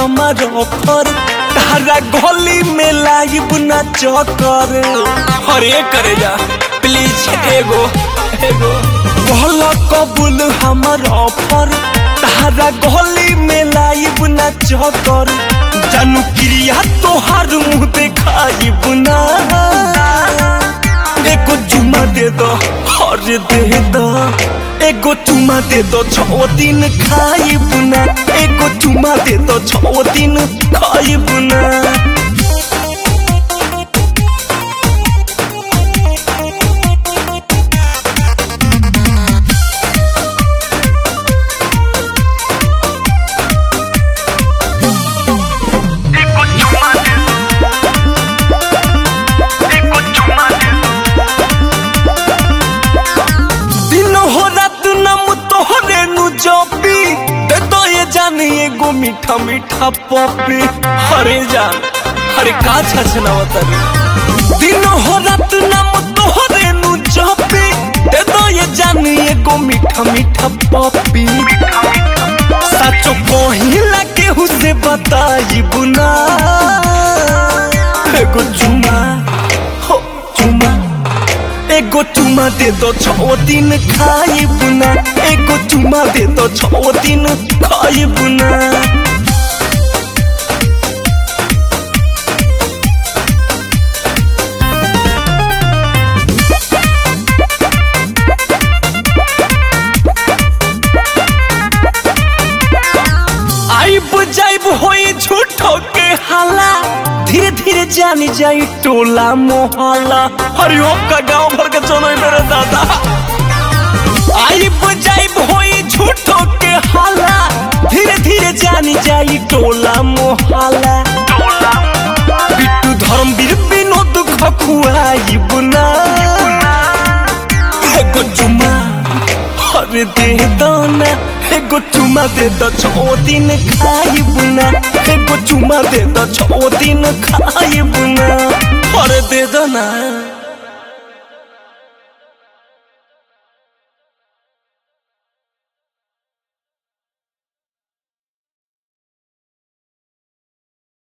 हमार ऑफर तारा गली में लाइब ना चकर अरे करे जा प्लीज एगो एगो बोला कबूल हमार ऑफर तारा गली में लाइब ना चकर जानू क्रिया तोहार मुंह देखाइब ना एगो चुमा दे दो अरे दे दो एगो चुमा दे दो छो दिन खाइब ना एगो चुमा दे दो छो दिन खाइब ना दिन हो रात नम तोहरे नु जपी दे दो ये जाने एगो मीठा मीठा पपी हरे जान हरे का छछना रे दिन हो रात नम तोहरे नु जपी दे दो ये जाने एगो मीठा मीठा पपी सचो कहिला केहू से बताई बुना एगो चुमा हो चुमा एगो चुमा दे दो छो दिन खाइब ना एगो चुमा दे दो छो दिन खाइब ना आइब जाइब होई झूठो के हाला धीरे धीरे जानी जाई टोला मोहल्ला हरिओम का गांव भर के चलो मेरे दादा आइब जाइब होई झूठो के हाला धीरे धीरे जानी जाई टोला मोहल्ला बिट्टू धर्मवीर विनोद खखुआइब ना एगो चुमा अरे दे दो ना एगो चुमा दे दो छो दिन खाइब ना एगो चुमा दे दो छो दिन खाइब ना अरे दे दो ना